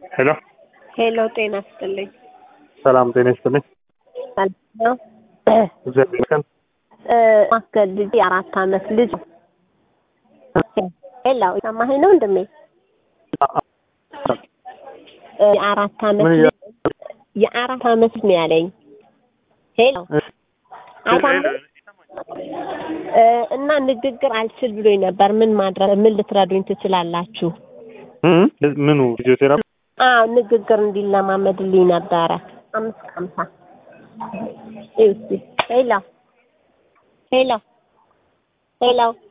ሄሎ ሄሎ ጤና ይስጥልኝ። ሰላም ጤና ይስጥልኝ። ሰላም ነው? እግዚአብሔር ይመስገን። እ ማስገድ ልጅ የአራት አመት ልጅ ሄሎ ሰማኸኝ ነው ወንድሜ? እ የአራት አመት ምን ልጅ የአራት አመት ነው ያለኝ። ሄሎ አይሰማም? እ እና ንግግር አልችል ብሎኝ ነበር። ምን ማድረግ ምን ልትረዱኝ ትችላላችሁ? እም ምኑ ፊዚዮቴራፒ አዎ ንግግር እንዲለማመድልኝ ነበረ። አምስት ከሀምሳ እዩ እስኪ ሄሎ ሄሎ ሄሎ